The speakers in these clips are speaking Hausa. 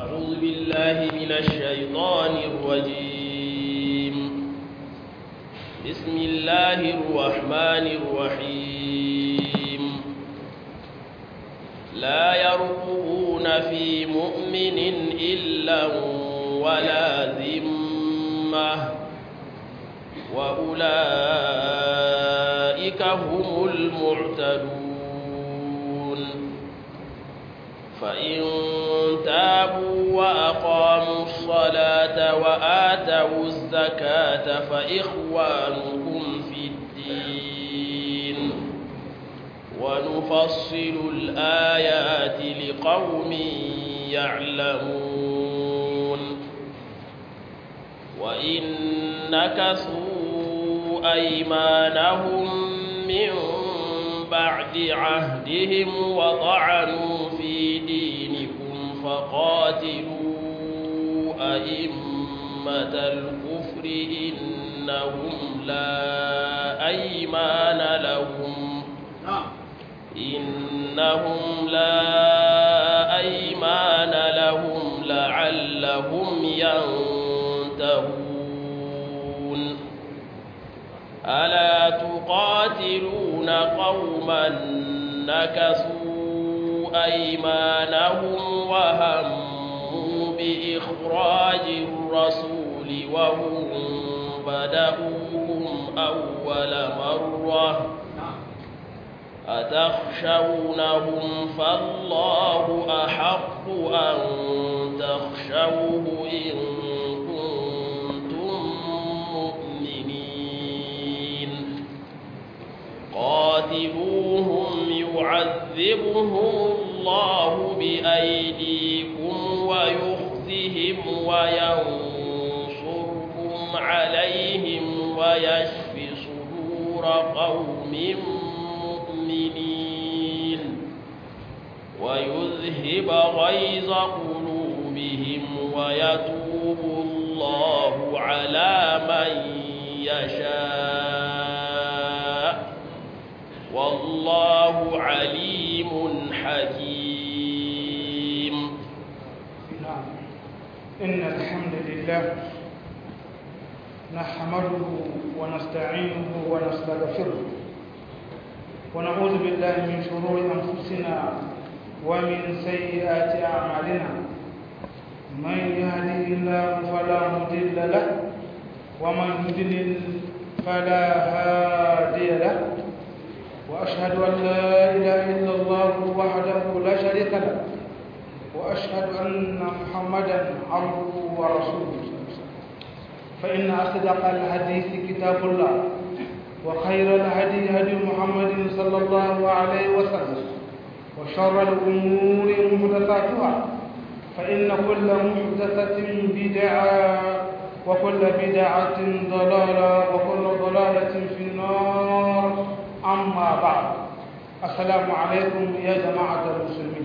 أعوذ بالله من الشيطان الرجيم بسم الله الرحمن الرحيم لا يرقبون في مؤمن إلا ولا ذمة وأولئك هم المعتدون فإن تابوا وأقاموا الصلاة وآتوا الزكاة فإخوانكم في الدين ونفصل الآيات لقوم يعلمون وإن نكثوا أيمانهم من بعد عهدهم وطعنوا في دينكم فقاتلوا أئمة الكفر إنهم لا أيمان لهم إنهم لا أيمان لهم لعلهم ينتهون ألا تقاتلون قوما نكثوا أيمانهم وهموا بإخراج الرسول وهم بدأوهم أول مرة أتخشونهم فالله أحق أن تخشوه إن كنتم مؤمنين قاتلوهم يعذبهم الله بأيديكم ويخزهم وينصركم عليهم ويشف صدور قوم مؤمنين ويذهب غيظ قلوبهم ويتوب الله على من يشاء والله عليم حكيم نعم إن الحمد لله نحمده ونستعينه ونستغفره ونعوذ بالله من شرور أنفسنا ومن سيئات أعمالنا من يهده الله فلا مضل له ومن يضلل فلا هادي له وأشهد أن لا إله إلا الله وحده لا شريك له وأشهد أن محمدا عبده ورسوله فإن أصدق الحديث كتاب الله وخير الهدي هدي محمد صلى الله عليه وسلم وشر الأمور محدثاتها فإن كل محدثة بدعة وكل بدعة ضلالة وكل ضلالة في النار أما بعد السلام عليكم يا جماعة المسلمين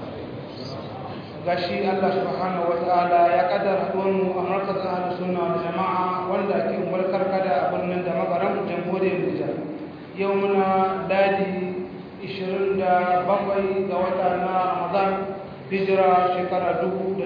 gashi Allah subhanahu wataala ya kaddara haduwan mu a markazin ahlus sunna wal jama'a wanda ke mulkar kada a birnin da magaran jamhuriyar Nijar yau muna dadi 27 ga wata na Ramadan hijira shekara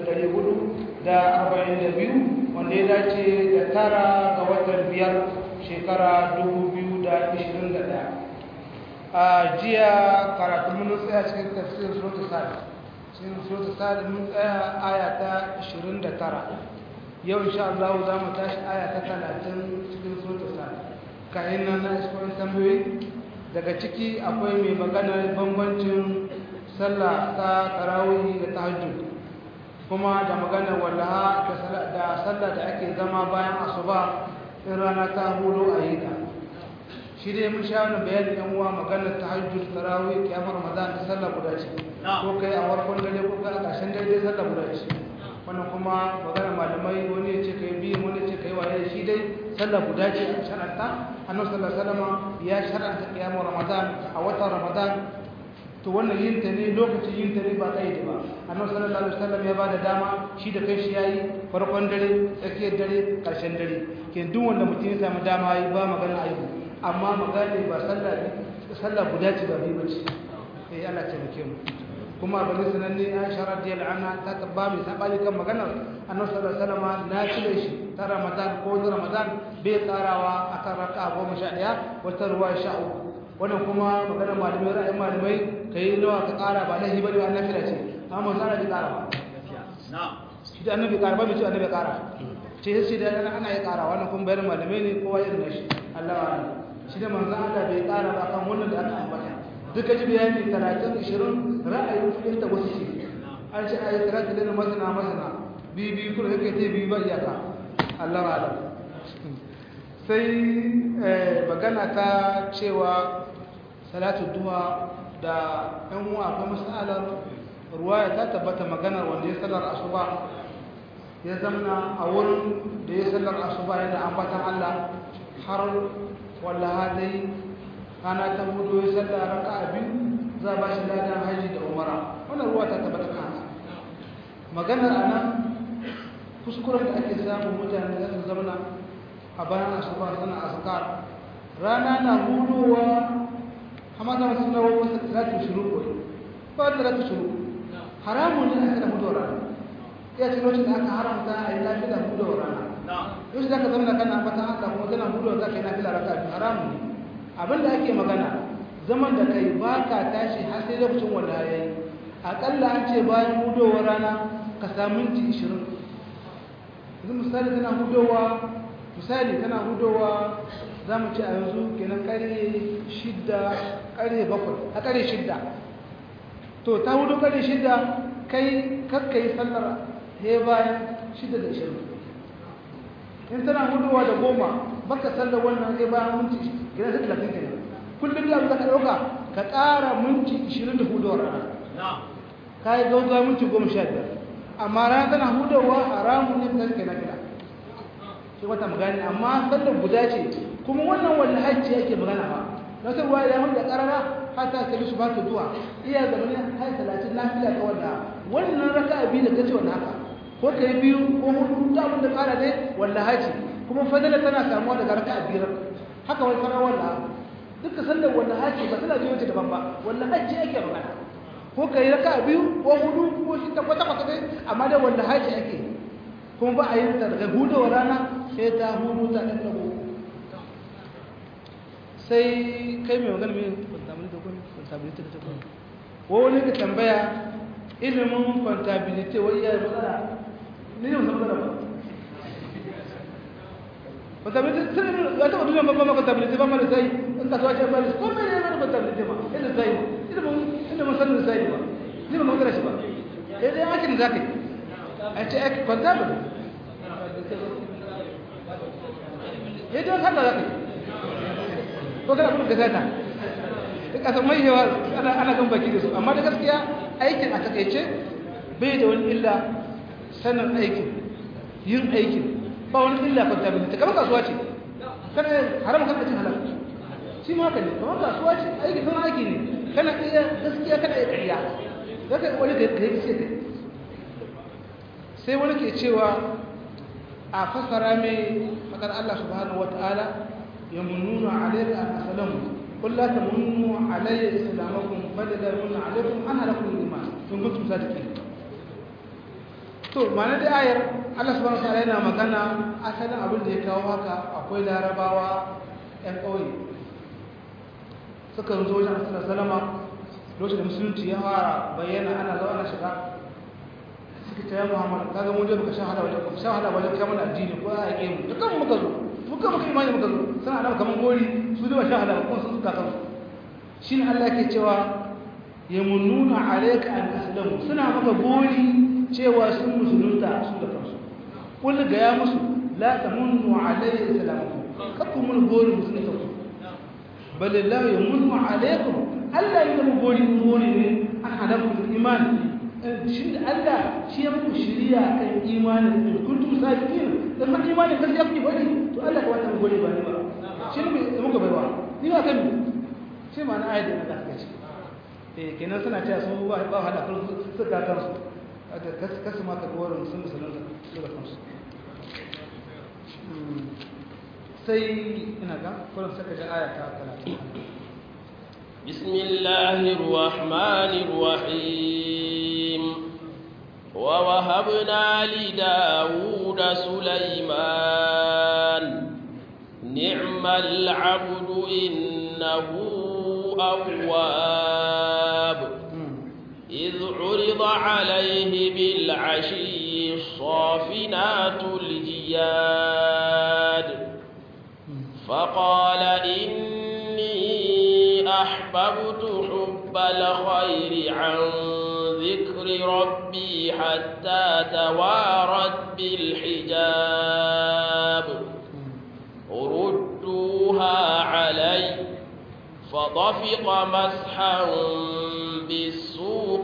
1442 wanda ya dace da tara ga watan biyar shekara 2021 a jiya karatu mun tsaya cikin tafsirin suratul sa'd cikin suratul sa'd mun tsaya aya ta 29 yau insha Allah za mu tashi aya ta 30 cikin suratul sa'd kayan nan na iskoyin tambayoyi daga ciki akwai mai magana bambancin sallah ta tarawih da tahajjud kuma da magana wallaha da sallah da ake zama bayan asuba in rana ta hudu a yi ta shi dai mun sha wani bayanin yan uwa maganar tahajjud tarawih kiyamar ramadan da sallah guda ce ko kai a farkon dare ko kai a ƙarshen dare dai sallah guda ce wannan kuma maganar malamai wani ya ce kai biyu wani ya ce kai waye shi dai sallah guda ce a shar'anta annabi sallallahu alaihi wasallam ya shar'anta kiyamar ramadan a watan ramadan to wannan yin ta ne lokacin yin ta ne ba kai da ba annabi sallallahu alaihi wasallam ya bada dama shi da kai shi yayi farkon dare tsakiyar dare ƙarshen dare ke duk wanda mutum ya samu dama yi ba magana aihu amma magana ba sallah sallah guda ce ba bi bace eh Allah ta muke mu kuma bane sananne Aisha radiyallahu anha ta tabba mai sabani kan maganar Annabi sallallahu alaihi wasallam na cire shi ta Ramadan ko ta Ramadan bai tsarawa akan raka'a 11 wata ruwa 13 wannan kuma maganar malamai ra'ayin malamai kai nawa ka tsara ba lahi bane wannan fira ce amma sai da tsara ba na'am shi da annabi ƙara ba mai ce annabi ƙara ce shi da ana ana ya ƙara wannan kuma bayan malamai ne kowa irin nashi Allah wa shi da manzon Allah bai ƙara ba kan wannan da aka ambata duka ji bayani 30 20 ra'ayin fahimta wasu ce an ce ayi 30 da masana masana bi bi kuma yake ce bi ba iyaka Allah wa alam sai magana ta cewa salatu duha da ɗan uwa akwai masalar ruwaya ta tabbata maganar wanda ya sallar asuba ya zamana a wurin da ya sallar asuba yana ambatan Allah har wallaha dai ana ta hudu ya sallar raka biyu za ba shi ladan haji da umara wannan ruwa ta tabbata kan maganar anan kuskuren da ake samun mutane da su zamana a bayan asuba suna azkar rana na hudowa amma da wasu nawa wasu zatu shuru ba da zatu shuru haramun ne aka da hudu rana ya ce lokacin da aka haramta a yi lafi da hudu rana yau shi za ka zama kana fata haka kuma kana hudu za ka yi lafi da raka biyu haramun ne abin da ake magana zaman da kai ba ka tashi har sai lokacin wanda ya yi aƙalla an ce bayan hudowar rana ka samu minti ishirin yanzu misali tana hudowa misali tana hudowa za mu ce a yanzu kenan ƙarfe shidda ƙarfe bakwai a ƙarfe shidda to ta hudu kare shida kai kakka yi sallar he bayan shida da ishirin in tana huduwa da goma baka sallar wannan he bayan minti gina da talatin kenan kullum da ka ɗauka ka ƙara minti ishirin da huduwa rana ka yi gauga minti goma sha biyar amma rana tana hudawa haramun ne fitar kai na gida shi wata magani amma sallar guda ce kuma wannan wani hajji yake magana ba na sai ruwa ya da ƙarara hata ta su ba ta zuwa iya zama ne hai talatin na fila ta wanda wannan raka a biyu da kace wannan haka ko kai biyu ko hudu ta abin da ƙara dai walla haji kuma fadala tana samuwa daga raka a biyar haka wani fara walla duka sallar walla haji ba tana biyo ta daban ba walla haji ake magana ko kai raka a biyu ko hudu ko shi ta kwata kwata dai amma dai walla haji ake kuma ba a yi ta daga hudu wa rana sai ta hudu ta ɗan ɗago sai kai mai magana mai contability da ta wani ka tambaya ilimin contability wai ya matsala ne yau matsala ba contability sun yi ya taɓa duniya babban ma contability ba mara sai in kasuwa ce ba ko mai ne mana contability ma ilimin sai ma ilimin ilimin sanin sai ma ni ba matsala shi ba sai dai aikin za ka yi a ce aikin contability ya dai haka za ka yi ko kana kuma gazeta duk a mai yawa ana ana kan baki da su amma da gaskiya aikin a takaice bai da wani illa sanin aikin yin aikin ba wani illa contability kamar kasuwa ce kana haram kan cin halal shi ma haka ne kamar kasuwa ce aiki sun aiki ne kana iya gaskiya kana iya ƙarya zaka wani ka yi sai kai sai wani ke cewa a fassara mai fakar Allah subhanahu wataala يمنون عليك أن أسلموا قل لا تمنوا علي إسلامكم بل لا يمن عليكم أنا لكم الإيمان إن كنتم صادقين to ma'ana da ayar Allah subhanahu wataala yana magana asalin abin da ya kawo haka akwai larabawa ƴan ƙauye suka zo wajen Rasulullah sallama lokacin da musulunci ya fara bayyana ana zo ana shiga suka ce ya Muhammad kaga mu je baka sha hada wajen baka sha hada wajen kamar addini ko a yake mu dukkan muka zo muka muka imani muka zo suna da kaman gori su da sha hada ko sun suka kansu shine Allah yake cewa yamununa alayka an aslamu suna maka gori cewa sun musulunta su da kansu kullu ga ya musu la tamunnu alayya islamakum kakku mun gori musulunta ku bal la yamunnu alaykum Allah ya mu gori gori ne an hada ku imani shi da Allah shi ya muku shiriya kan imanin in kuntum sadiqin dan har imanin kan ya kuke bari to Allah ka wata gode ba ni ba shi ne muka baiwa ni ba kan shi ma na ayat da Allah ce eh kenan suna cewa su ba ba hada kan su ka kan su da kas kas ma ka gorin sun musulun da da kansu sai ina ga kullum saka da aya ta 30 بسم الله الرحمن الرحيم ووهبنا لداود سليمان نعم العبد إنه أواب إذ عرض عليه بالعشي الصافنات الجياد فقال إني أحببت حب الخير عن ذكر ربي حتى توارت بالحجاب ردوها علي فطفق مسحا بالسوق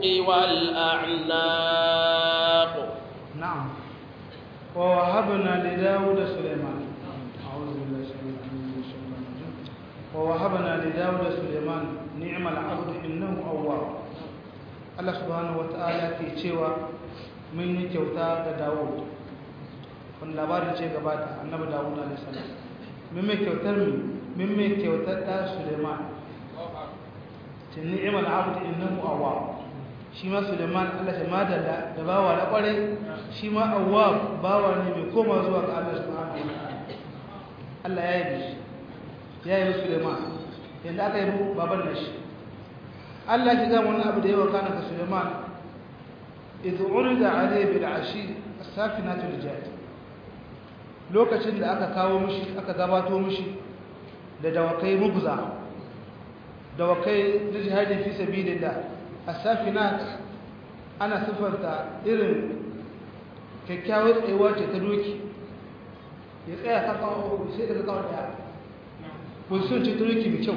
والأعناق نعم ووهبنا لداود سليمان أعوذ بالله السميع العليم من الشيطان الرجيم ووهبنا لداود سليمان نعم العبد إنه أواب Allah subhanahu wata'ala ke cewa mun yi kyauta ga Dawud wani labarin ce gabata annabi Dawud alaihi salam mun mai kyautar mu mun mai kyautar da Suleiman ce ni'mal abd innahu awwab shi ma Suleiman Allah ya madalla da bawa na kware shi ma awwab bawa ne mai koma zuwa ga Allah subhanahu wata'ala Allah ya yi shi ya yi Suleiman yanda aka yi baban nashi Allah ya gama wani abu da yawa kana ga Suleiman idh urida alayhi bil ashi as-safinatul jad lokacin da aka kawo mishi aka gabato mishi da dawakai mugza dawakai na jihadi fi sabilillah as-safinat ana sifarta irin kyakkyawar tsayuwa ce ta doki ya tsaya kafa sai daga kawai daya position ce ta doki mai kyau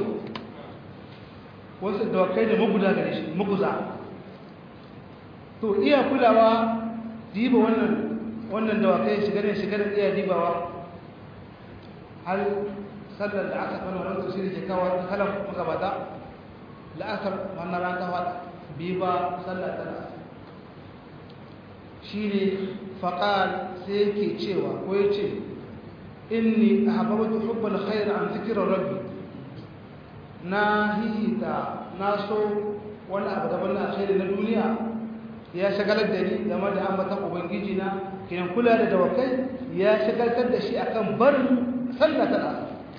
wasu dawakai da maguza gare shi maguza to iya kulawa diba wannan wannan dawakai shiga ne shiga da iya dibawa har sallar da aka kwana wani tafsiri ke kawo kalan magabata la'asar wannan ran kafa bi ba sallar tana shi ne faƙal sai yake cewa ko ya ce inni ahabbatu hubbal khair an zikra rabbi na hihita na so wani abu gaban na alkhairi na duniya ya shagalar da ni game da ambatan ubangiji na kinan kula da dawakai ya shagaltar da shi akan barin sallah ta da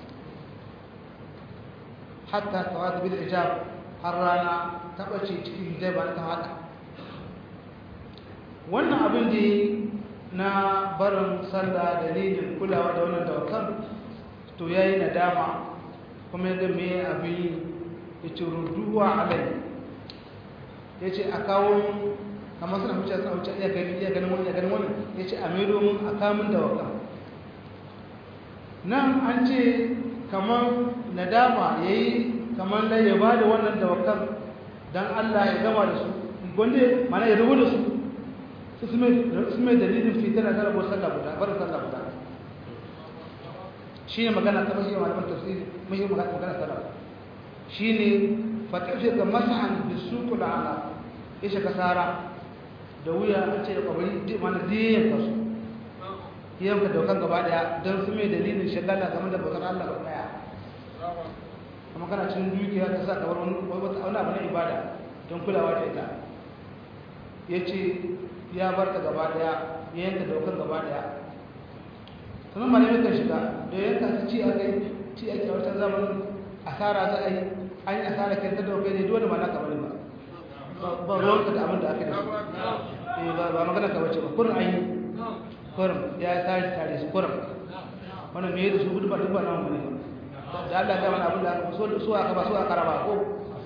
hatta tawata bil ijab har rana ta bace cikin hijaba ta hada wannan abin da na barin sallah dalilin kulawa da wannan dawakan to yayi nadama kuma yadda me abin ya ce ruduwa alai ya ce a kawo kamar suna wuce suna wuce iya gani iya ganin wani iya ganin wani ya ce a mai domin a kamun da waka nan an ce kamar nadama ya yi kamar da ya ba da wannan dawakan don allah ya gama da su gwanda mana ya rubu da su su mai dalilin fitar da karabo sallah guda barin sallah guda shi ne magana ta mashi malaman tafsiri mashi magana sallah shi ne fatafi ga masahan da su kula ala ya shiga tsara da wuya a ce da kwabari mana diyan ka su yanka daukan gaba daya don su mai dalilin shagala game da bakar allah ba daya kuma kana cin dukiya ta sa kamar wani abu na ibada don kulawa da ita ya ce ya bar ta gaba daya ya yanka daukan gaba daya sannan malamai kan shiga da yanka su ci a kai ci ake a wata zamanin asara za a yi an yi asara kai ta daukai ne dole ma na kamar ba ba ruwanka da abin da aka da su ba magana ka bace ba kurin an yi kurin ya tare tare su kurin wannan me da su gudu ba duk ba nan bane da Allah ya mana abin da aka so su aka ba su aka raba ko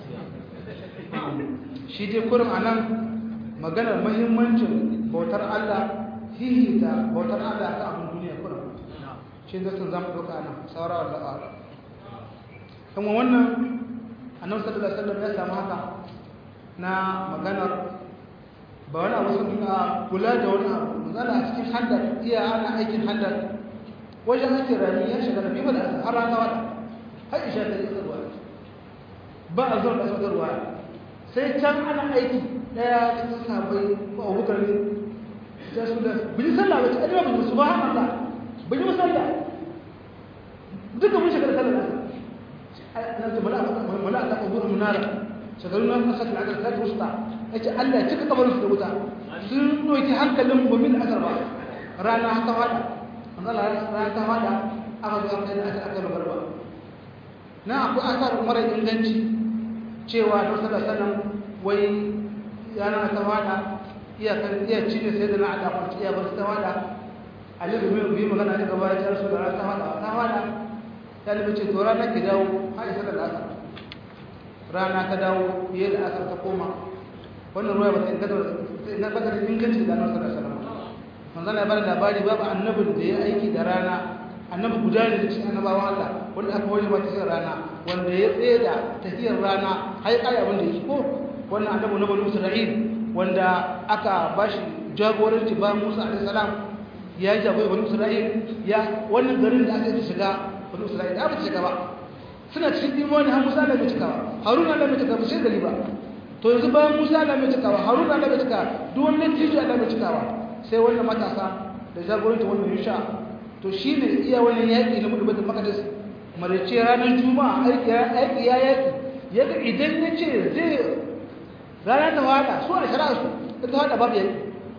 shi dai kurin anan maganar muhimmancin bautar Allah hihita bautar Allah ta abin duniya kurin shi da sun zama doka nan saura Allah ta'ala kuma wannan annabi sallallahu alaihi wasallam ya samu haka na maganar ba wani abu sun a kula da wani abu misali a cikin handar iya ana aikin handar wajen aikin rani ya shiga da biyu da har rana wata har isha ta yi tsarwa ba a zuwa da tsarwa sai can ana aiki daya cikin sabai ko abubakar ne ta su da bin sallah ba ta ajiyar bin su ba haka Allah bin yi musalla duka mun shiga da sallah ana ce mala ta kubur munara shagaru na kasar da aka kai wusta yace Allah ya cika kabarin su da wuta sun doki hankalin mu min asar ba rana ta fada Allah rana ta fada aka zo aka aka aka magarba na akwai asar mara inganci cewa da sallallahu alaihi wasallam wai yana ta fada iya kan iya cinye sai da na ada kwanci iya bar ta fada Ali bin Abi magana da gaba ya rasu da ta fada ta fada ya nabi ce to rana ki dawo har sai da asar rana ta dawo fiye da asar ta koma wannan ruwa ba ta inganta na ba ta inganci da annabi sallallahu alaihi wasallam manzon ya bada labari babu annabin da ya aiki da rana annabi guda ne da cikin annabawan Allah wanda aka waje ba tafiyar rana wanda ya tsaye da tafiyar rana har kai abin da yake ko wannan annabi na bani Isra'il wanda aka bashi jagoranci ba Musa alaihi salam ya jagoranci bani Isra'il ya wannan garin da aka shiga bani Isra'il da ba shiga ba suna cikin imani har Musa da bai cika ba Harun Allah bai cika ba sai gari ba to yanzu bayan Musa Allah bai cika ba Harun Allah bai cika duk wannan tijo Allah bai cika ba sai wannan matasa da jagoranci wannan Yusha to shine iya wannan yaki na mudu batul maqdis marice ranar juma'a aiki aiki ya yaki yaga idan yace zai rana ta wada su a shara su ta wada babu yaki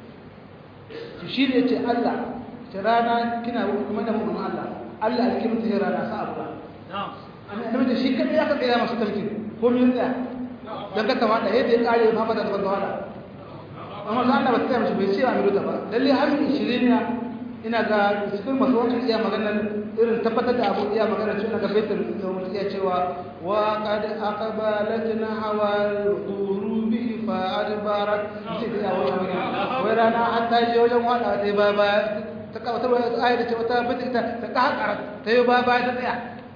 to shine yace Allah ta rana kina kuma da mun Allah Allah alkimin ta rana sa abu na'am annabi da shi kadai aka tsaya masu tarkin ko min tsaya dan ka tawada yadda ya kare Muhammad da tawada amma Allah ba tsaya mishi bai ce amiru ta ba lalle har 20 ne ina ga cikin masu wakil iya maganar irin tabbatar da abu iya maganar cewa ga baitul domin iya cewa wa qad aqbalatna hawal qurubi fa adbarat shi da wannan magana wai rana an ta je wajen wada dai ba ba ta kawo ta ayat da cewa ta bata ta ta kahara ta yi ba ba ta tsaya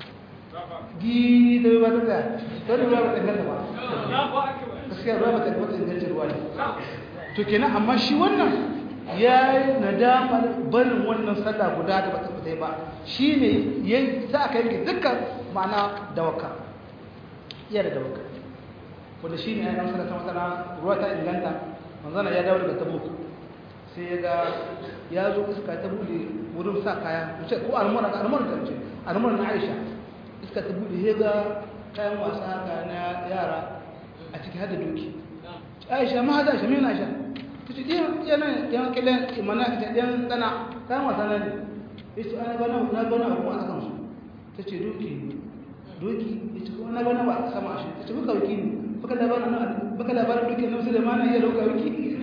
gi da ba ta tsaya to ne ba ta ganta ba gaskiya ba ta ganta ganta ruwa ne to kenan amma shi wannan ya yi nadamar barin wannan sallah guda da bata fita ba shi ne ya sa aka yanke dukkan ma'ana dawaka iya da dawaka wanda shi ne ya yi amsar ta matsala ruwa ta inganta manzana ya dawo daga tabuk sai ya ga ya zo iska ta bude wurin sa kaya wuce ko almara almara ta wuce almara na aisha iska ta bude ya ga kayan wasa haka na yara a ciki hada doki aisha ma haza shi mai na aisha kace ɗiyan yana yan kilan imana ta ɗiyan tsana kayan wasa na ne ya ce ana gana na gana abu a kan su ta ce doki doki ya ce kuma na gana ba a sama shi ta ce baka wiki ne baka labarin na baka labarin doki na musu da mana iya dauka wiki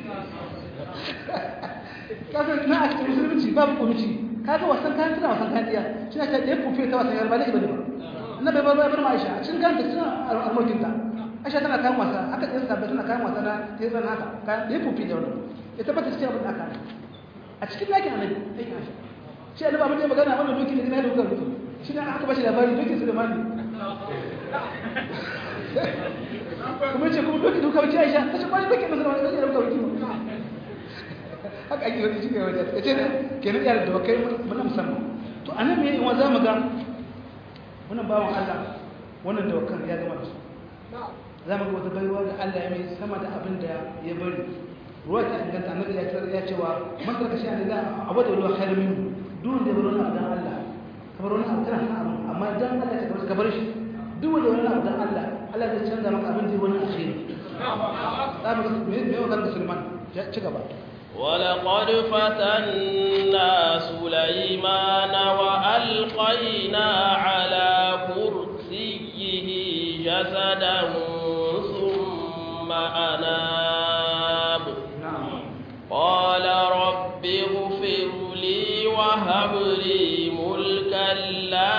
kasan na a cikin musulunci babu kuruci kaga wasan kayan tana wasan kayan ɗiya shi na ta ɗaya kufe ta wasan yarba ne ba ne ba na bai bar bar ma'aisha a cikin kanta suna almokinta aisha tana kayan wasa haka tsaye sabbai tana kayan wasa na tezan haka kayan da ya fufi da wani ya tabbata cikin abin da aka a cikin lakin annabi aikin aisha shi annabi abin da ya magana wannan doki ne gina da wukar doki shi ne aka bashi labarin doki su da mani kuma ce kuma doki duka wuce aisha ta ce kwani doki masu da wani doki da wukar doki haka ake wani cikin wajen ya ce kenan yara da wakai muna musamman to anan me yawan za mu ga wannan bawan allah wannan dawakan ya gama da su za mu ga wata baiwa da Allah ya mai sama da abin da ya bari ruwa ta inganta annabi ya ce ya cewa man tarka shi Allah abu da ruwa khairu min duk da baro na dan Allah kamar wani abu kana abu amma dan Allah ya ka bar shi duk wanda wani abu dan Allah Allah zai canza maka abin da wani alheri za mu ga me me wannan Sulaiman ci gaba ولقد فتنا سليمان وألقينا على كرسيه جسدا ثم أناب قال رب اغفر لي وهب لي ملكا لا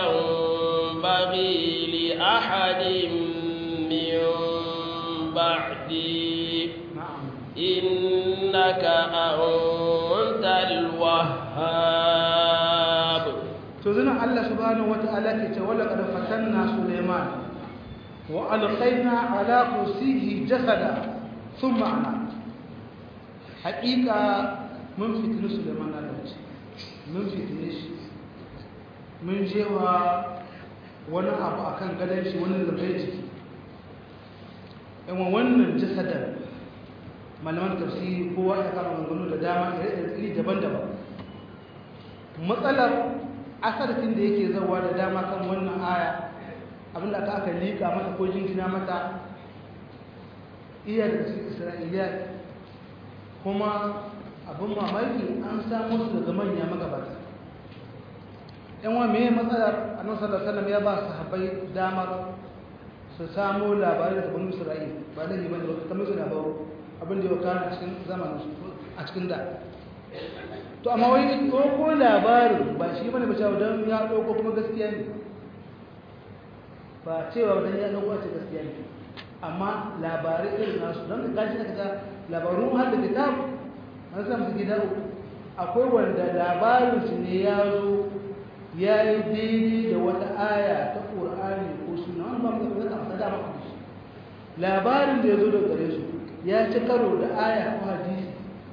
ينبغي لأحد من بعدي إنك أنت الوهاب تزن الله سبحانه وتعالى كتولى قد فتنا سليمان وألقينا على كرسيه جسدا ثم أناب حقيقة من فتن سليمان عليه من فتنش من جوا wani abu a kan gadon shi wani zabai jiki yawan wannan jasadar malaman tafsiri kowa ya kama maganganu da dama iri daban-daban matsalar asarkin da yake zauwa da dama kan wannan aya abin da aka liƙa mata ko jingina mata iya da cikin isra'iliya kuma abin mamaki an samu su daga manya magabata yan wa me matsalar annabi sallallahu alaihi wasallam ya ba sahabbai damar su samu labarai daga banu isra'il ba da ne bane ba kamar su labaru abin da ya kana a cikin zamanin su a cikin da to amma wai ko ko labarin ba shi bane ba cewa dan ya dauko kuma gaskiya ne ba cewa dan ya dauko ce gaskiya ne amma labarai irin nasu don ka gashi daga labarun har da kitab an san su gida uku akwai wanda labarin su ne ya zo ya yi daidai da wata aya ta ƙur'ani ko suna wani ba mu da ta dama ku shi labarin da ya zo daga gare su ya ci karo da aya ko hadisi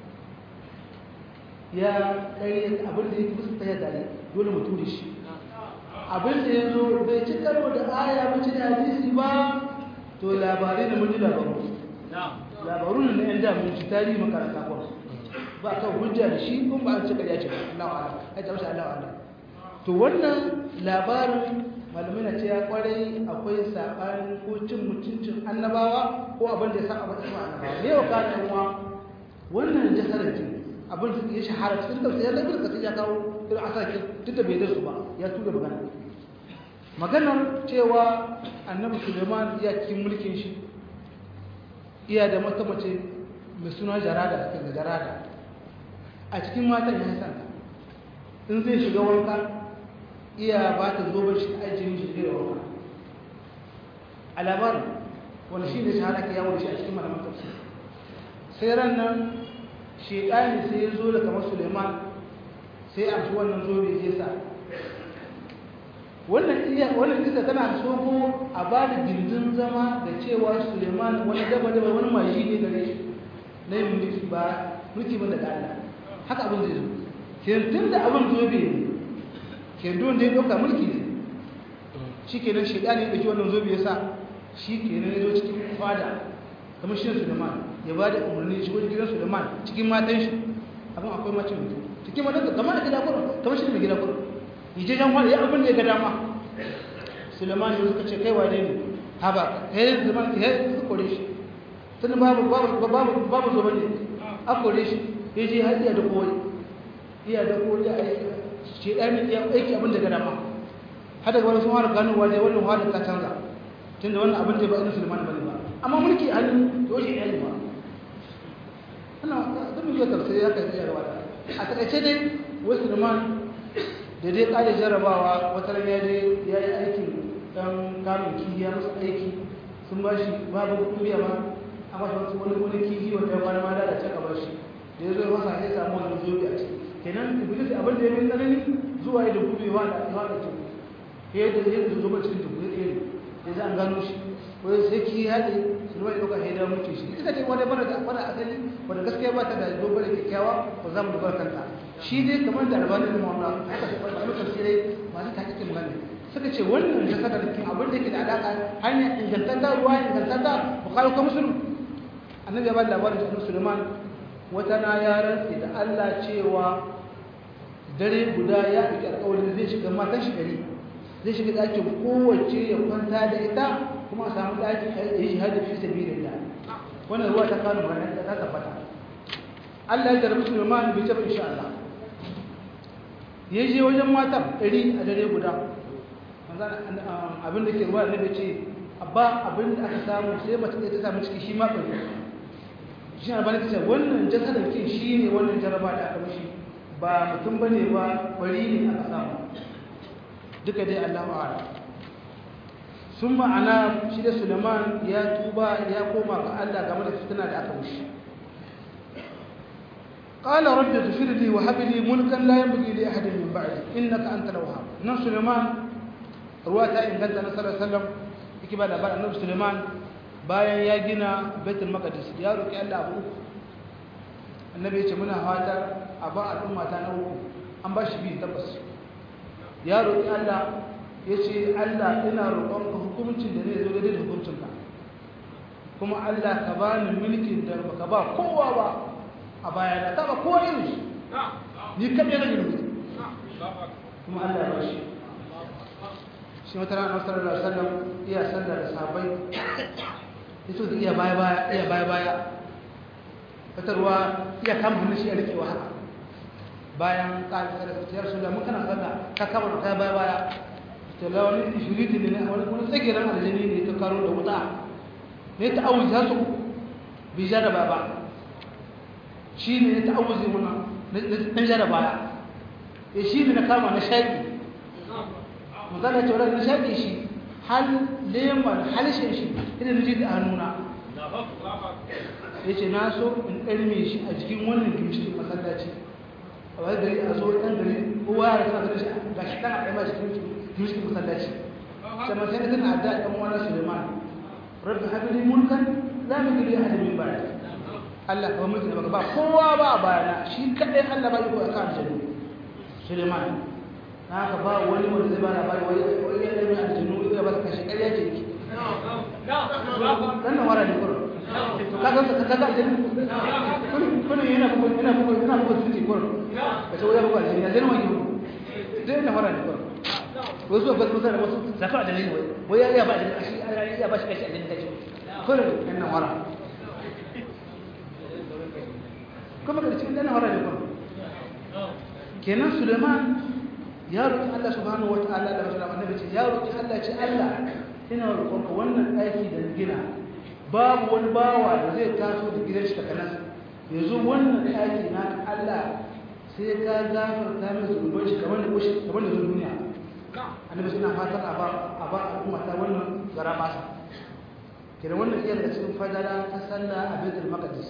ya kai abin da yake musu ta yadda dole mu ture shi abin da ya zo bai ci karo da aya ba ci da hadisi ba to labarai da mun ji labaru labaru ne na yan da mun ci tarihi makaranta ko ba kan hujja da shi kun ba an cika ya ce Allah wa'ala ai ta wasu Allah wa'ala to wannan labarin malamai na ce ya kwarai akwai saɓani ko cin mutuncin annabawa ko abin da ya san abin da ya annabawa ne wa kana uwa wannan jasarar ce abin da ya shahara cikin da sai laifin ka ya kawo irin asakin duk da bai da su ba ya tura magana maganar cewa annabi suleiman ya cikin mulkin shi iya da mata mace mai suna jarada daga jarada a cikin matan ya san in zai shiga wanka iya ba ta zoben shi ajiyar shi zai wanka a labarin wani shi ne shahara ke yawon shi a cikin malaman tafsir sai ran nan shekani sai ya zo da kamar suleiman sai a shi wannan zobe ya sa wannan iya wannan kisa tana soko a ba da gindin zama da cewa suleiman wani daba daba wani mashi ne gare shi na yin mulki ba mulki ba daga allah haka abin zai zo tun da abin zobe ne kendon da ya ɗauka mulki ne shi ke nan shaidani ya ɗauki wannan zobe ya sa shi ke nan ya zo cikin fada kamar shi suleiman ya ba da umarni shi wani gidan suleiman cikin matan shi abin akwai macin mutum cikin matan da kamar da gida kurin kamar shi da gida kurin yi je jan wani ya abin da ya ga dama suleiman ya suka ce kai wane ne haba kai suleiman ya suka kore shi tun babu babu babu zobe ne a kore shi ya je har iya da kowai iya da kowai a aiki shi ɗan ya aiki abin da gada ma har daga wani sun fara ganowa dai wannan halin ta canza tun da wannan abin da ba irin sulman bane ba amma mulki a hannu to shi ɗaya ba ana zan yi tafsiri ya kai tsayarwa da a takaice dai wasu sulman da dai ƙare jarabawa wata ran ya dai ya yi aikin ɗan kamun kihi ya musu aiki sun ba shi babu kuɗin biya ma a masa wasu wani wani kihi wanda ya kwana ma da can a bar shi da ya zo ya masa ya samu wani zobe a ciki kenan iblis abin da ya bin tsanani zuwa ya da gubewa da ya da tuku ya da ya da zuba cikin tuku ya tsaye ya za an gano shi ko ya sai ki haɗe su ruwa ya ɗauka ya da mutu shi ita ce wani bana da bana asali wanda gaskiya ba ta da dogon da kyakkyawa ko za mu dubar kanta shi dai kamar da albanin da mawamna haka ce ɓarɓar tafsirai masu takikin magana suka ce wannan da saka da abin da ke da alaƙa hanyar ingantatta ruwa ingantatta bukari ko musulun annabi ya ba da labarin da musulman wata na ya rantsi da Allah cewa dare guda ya ɗauki alƙawarin zai shiga matan shi ɗari zai shiga ɗakin kowace ya kwanta da ita kuma a samu ɗakin a yi jihadi fi sabi da wannan ruwa ta kano ranar da ta tabbata Allah ya jarabi Sulaiman bai tafi insha Allah ya je wajen matan ɗari a dare guda abin da ke ruwa da ce abba abin da aka samu sai mace ta samu ciki shi ma ɗari shi na bani kace wannan jasadar kin shi ne wannan jaraba da aka mishi ba mutum bane ba bari ne aka samu duka dai Allahu a'lam sun ma'ana shi da Suleiman ya tuba ya koma ga Allah game da fitina da aka mishi qala rabbi ighfir li wa hab li mulkan la yanbaghi li ahadin min ba'di innaka antal wahhab nan Suleiman ruwa ta inganta na sallallahu alaihi wasallam yake ba da ba annabi Suleiman bayan ya gina baitul maqdis ya roki Allah abu uku annabi ya ce muna fatar a ba al'umma ta na uku an ba shi biyu tabbas ya roki Allah ya ce Allah ina roƙon ka hukuncin da zai zo daidai da hukuncin ka kuma Allah ka ba ni mulkin da baka ba kowa ba a baya da ta ba kowa irin shi ni kaɗai na mulki kuma Allah ya ba shi shi wata rana sallallahu alaihi wasallam iya sallar da sahabbai yaso da iya baya baya iya baya baya wata ruwa iya kama hannun shi ya rike wa haka bayan ƙari sallar ta yarsu da mun kana sallah ka kama da baya baya to la wani ifriti ne wani wani tsagiran aljani ne ta karo da wuta ne ta auzi za su bi ja da baba shi ne ta auzi muna na ja da baya ya shi ne na kama na shaƙi misali ce wadda na shaƙi shi hal leman halishin shi ina na ji da hannuna ya ce na so in ɗarme shi a jikin wannan gimshin masallaci a wani gari a zo ɗan gari kowa ya rasa gari shi ga shi ɗan a ɗaya cikin gimshin masallaci sai masu yana tana da ɗan wani suleiman rabbi habili mulkan za mu gili a min baya Allah ka mulki da baka ba kowa ba a bayana shi kaɗai Allah ba iko a kan jami suleiman na haka ba wani wanda zai ba labari wai wai ya ɗaya aljanu ya ba su kashe ƙarya ce ki dan wara ne kurum to kaga ka kaga aljanu kun yana bugu yana bugu yana bugu su ne kurum ka ce wai ya bugu aljanu ya zai wani bugu dai na wara ne kurum wasu ba su da wasu zakar da ne wai wai ya ba da shi ya ba shi kashi aljanu kashi kurum yana wara kuma da cikin dan wara ne kurum kenan Suleiman ya roƙi Allah subhanahu wata'ala da rasul annabi ce ya roƙi Allah ce Allah ina roƙonka wannan ɗaki da gina babu wani bawa da zai taso da gidan shi takanas yanzu wannan ɗaki na Allah sai ka gafarta min zunuban shi kamar da kushi kamar da duniya annabi suna fatan a ba a ba al'umma ta wannan gara masa kenan wannan iya daga cikin fadala ta sallah a baitul maqdis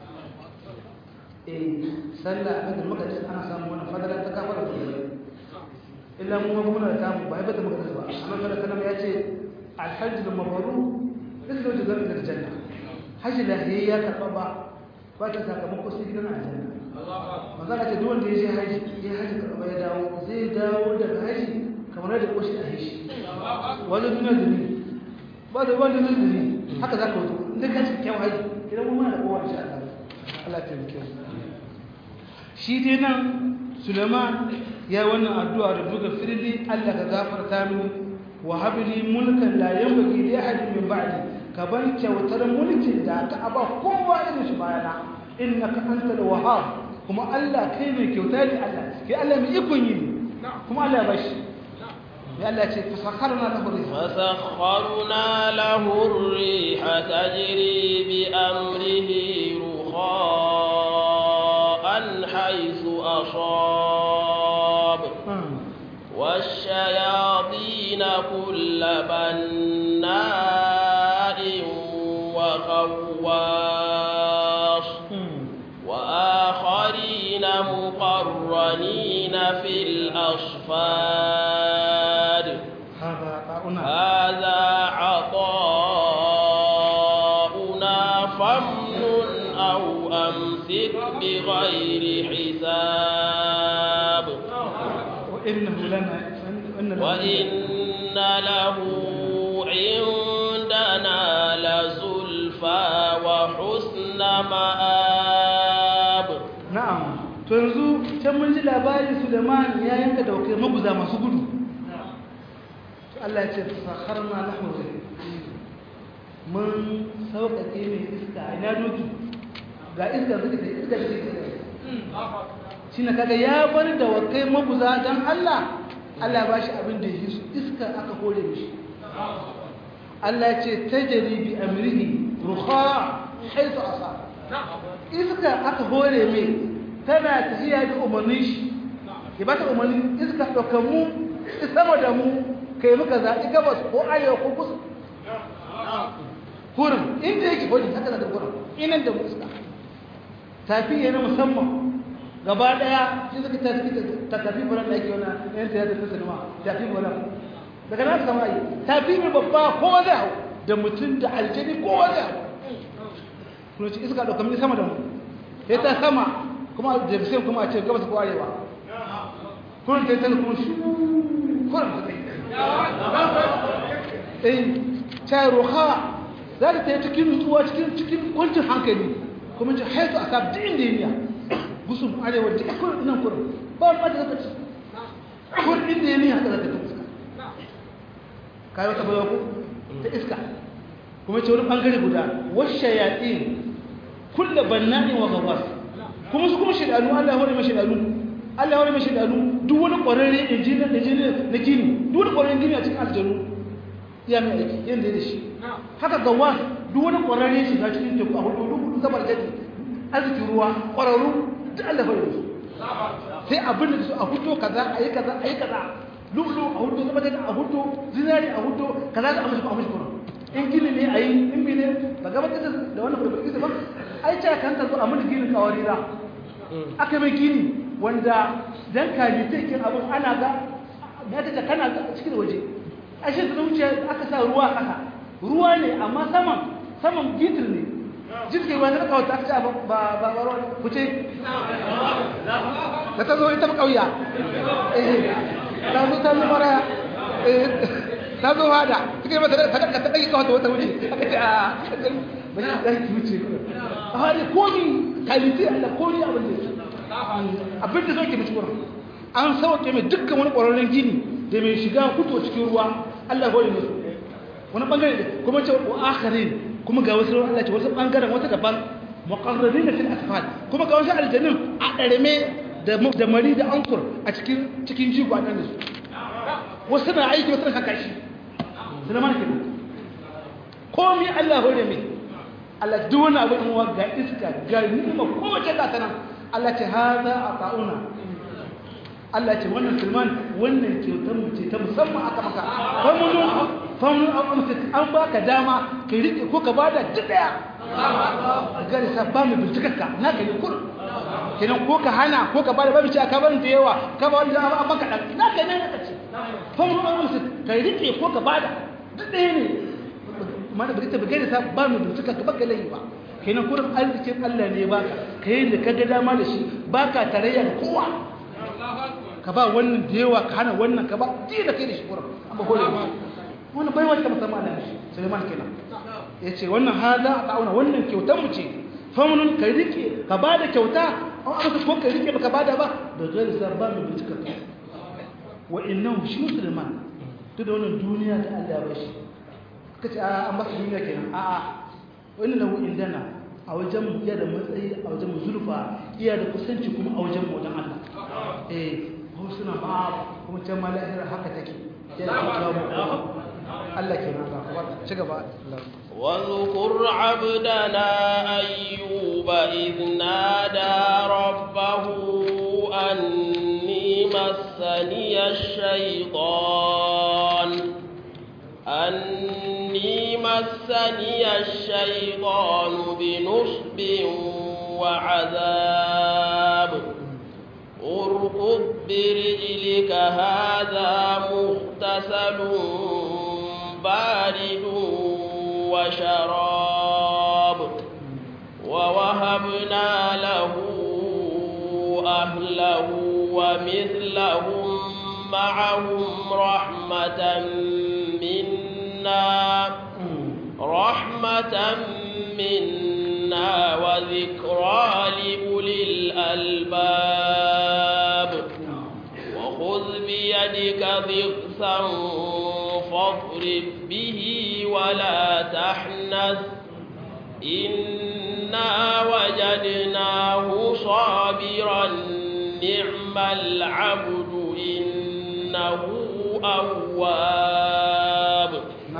eh sallah a baitul maqdis ana samu wannan fadala ta kafara da illa mu ma muna da mu ba ya bata magana ba amma kada kana ya ce alhajj al-mabrur illa jazar da janna hajji la ya karba ba ba ta sakamako sai gidan aljanna manzo ka ce duk wanda ya je haji ya haji karba ya dawo zai dawo daga haji kamar da koshi a hishi wani duniya duni ba da wani duniya duni haka za ka wato inda ka ci kyau haji idan mu ma da kowa insha Allah Allah ta yi shi dai nan Suleiman ya wannan addu'a da duka firli Allah ka gafarta mini wa habli mulkan la yanbaghi li ahadin min ba'di ka bar kyautar mulkin da ka aba kowa irin shi bayana innaka antal wahhab kuma Allah kai mai kyauta ne Allah kai Allah mai ikon yi kuma Allah ya bashi ya Allah ce fasakharna lahu riha fasakharna lahu riha tajri bi amrihi ruhan haythu asab والشياطين كل بناء وغواص وآخرين مقرنين في الأصفاد هذا عطاؤنا فامنن أو أمسك بغير حساب وإنه لنا وإن له عندنا لزلفى وحسن مآب na'am to yanzu can mun ji labarin Suleiman ya yanka daukai maguza masu gudu to Allah ya ce sakharna lahu mun sauƙaƙe mai iska ina doki ga iska zuke da iska da iska shi na kaga ya bar da wakai maguza don Allah Allah ba shi abin da yi su iska aka kore mishi Allah ya ce tajri bi amrihi ruha haythu asa iska aka hore mai tana tafiya da umarnin shi ya ba ta umarnin iska ɗauka mu sama da mu kai muka zaɓi gabas ko arewa ko kusa kurin inda yake hori haka da kurin inan da mu iska tafi yana musamman gaba ɗaya shi suka tafi ta tafi buran da ake wani yan ta yadda ta sinima tafi buran daga nan sama yi tafi mai babba kowa zai hau da mutum da aljani kowa zai hau kuma ci iska ɗauka mini sama da mu sai ta sama kuma da sai kuma a ce gabas ko arewa kurin ta yi tana kuma shi kurin ta kai eh ta roha za ta ta yi cikin nutsuwa cikin cikin kwancin hankali kuma ci haitu a sabu duk inda yi gusun arewa duk kurin nan kurin ba wani ɓata zaka ci kurin inda yi haka zaka ta fuska kai wata baiwa ko ta iska kuma ce wani bangare guda washe yaƙin kulle banna'in wa gabas kuma su kuma shidanu Allah ya hore mai shidanu Allah ya hore mai shidanu duk wani ƙwararre injiniya injiniya na gini duk wani ƙwararren gini a cikin aljanu ya mai aiki yadda ya da shi haka gawa duk wani ƙwararre shiga cikin teku a hudu duk zabar jadi arzikin ruwa ƙwararru duk Allah ya hore su sai abin da su a hudu kaza a yi kaza a yi kaza lulu a hudu zama jadi a hudu zinari a hudu kaza da amince a amince kuma in gini ne a yi in bi ne ba gaba ta da wannan kurkuki ba ai ce kan ta zo a mun ginin kawari da aka mai gini wanda dan kaji take abin ana ga ya ta kana cikin waje ashe da wuce aka sa ruwa kasa ruwa ne amma saman saman gitir ne jirgin ruwa ta kawo ta ce ba ba ba ruwa ku ce da ta zo ita ba kauya eh ta zo ta zo mara eh ta zo hada suka yi mata da sadaka ta ɗage kawata wata wuce aka ce a ba shi ɗan ki wuce a hali komi kalite Allah komi abin da abin da sauke mace wurin an sauke mai dukkan wani ƙwararren gini da mai shiga fito cikin ruwa Allah hori musu wani ɓangare da kuma ce wa akharin kuma ga wasu Allah ce wasu ɓangaren wata daban muqarrabin fil asfal kuma ga wasu aljannin a ɗarme da mari da ankur a cikin cikin jigo a nan da su wasu na aiki wasu na haka shi suna mana kenan komi Allah hore mai Allah duk wani abu in wa ga iska ga ni'ima kowace ga tana Allah ce haza a ta'una Allah ce wannan sulman wannan kyautar mu ce ta musamman aka maka famunu famunu an amsa an baka dama ka rike ko ka bada duk daya gari sa ba mu bincikarka na ka yi kur kenan ko ka hana ko ka bada babu ce aka bani da yawa ka ba wanda an baka dan na ka ne ka ce famunu an amsa ka rike ko ka bada duk daya ne mana bari ta bugare sa ba mu bincika ka baka layi ba kenan kurin arzikin Allah ne baka kai da ka ga dama da shi baka tarayya da kowa ka ba wannan da yawa ka hana wannan ka ba ji da kai da shi kurin an ba hore wannan bai wata musamman da shi Sulaiman kenan yace wannan hada ta'auna wannan kyautar mu ce famunun ka rike ka ba da kyauta an aka ko ka rike baka bada ba da gari sa ba mu bincika wa innahu shi Sulaiman duk da wannan duniya da Allah ya bashi kace a an ba su duniya kenan a a wani lahu indana a wajen iya da matsayi a wajen zulfa iya da kusanci kuma a wajen wajen Allah eh ko suna ma kuma can ma lahira haka take ya da kawo Allah kenan ka ci gaba واذكر عبدنا أيوب إذ نادى ربه أني مسني الشيطان أني مسني الشيطان بنصب وعذاب اركض برجلك هذا مغتسل بارد وشراب ووهبنا له أهله ومثلهم معهم رحمة منا رحمة منا وذكرى لأولي الألباب وخذ بيدك ضغثا فاضرب به ولا تحنث إنا وجدناه صابرا نعم العبد إنه أواب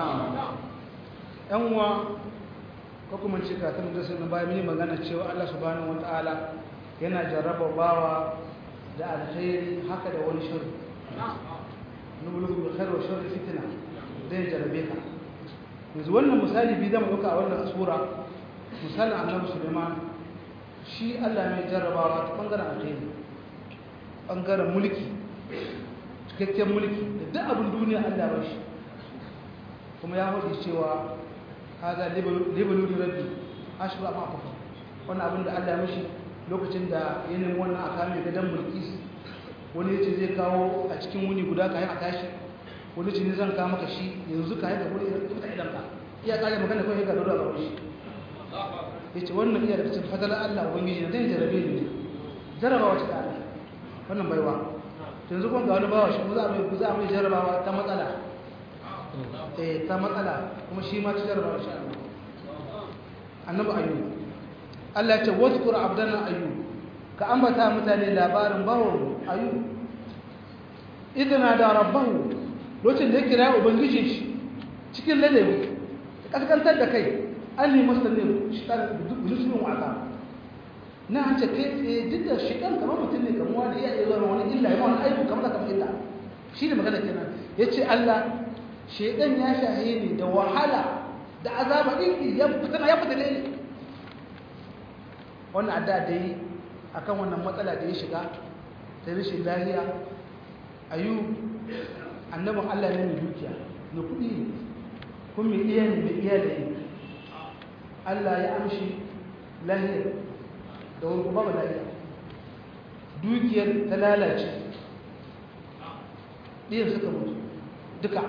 yan uwa ko kuma ce ka tun da sun bayan mini magana cewa Allah subhanahu wataala yana jarraba bawa da alkhairi haka da wani shirri nubulu bi khair wa sharri fitna zai jarrabe ka yanzu wannan misali bi zama dauka a wannan sura misalin annabi Sulaiman shi Allah mai jarrabawa ta bangaren alkhairi bangaren mulki cikakken mulki da duk abin duniya Allah ba shi kuma ya hudu cewa haza libaluri rabbi ashru ma afafa wannan abin da Allah mishi lokacin da ya nemi wannan aka mai gadan mulki wani yace zai kawo a cikin wuni guda kayan a tashi wani ce ne zan kawo maka shi yanzu kayan da wani ya fita idan ka iya kare magana kawai ga dora ga shi yace wannan iya da cikin fadalar Allah ubangiji ne zai jarabe ni jarabawa ta Allah wannan baiwa yanzu kuma ga wani bawa shi za a mai za a mai jarabawa ta matsala eh ta matsala kuma shi ma ci jarabawa insha Allah annabi ayyub Allah ya ce wazkur abdana ayyub ka ambata mutane labarin bawo ayyub idana da rabbahu lokacin da ya kira ubangijin shi cikin ladabi kaskantar da kai an nemi sallin shi ta zuciyin wasa na an ce kai tsaye duk da shi kan kamar mutum ne kamar wani iya iya zuwa wani illa ya wani aibu kamar kamar illa shi ne magana kenan ya ce Allah shaidan ya shahe ni da wahala da azaba ɗin ya fita ya fita ne wannan adda da yi akan wannan matsala da ya shiga ta rashin lahiya ayu annabin Allah ne mai dukiya na kuɗi ne kuma mai iya ne mai iya da yi Allah ya amshi lahiyar da wani kuma ba lahiya dukiyar ta lalace ɗiyan suka mutu duka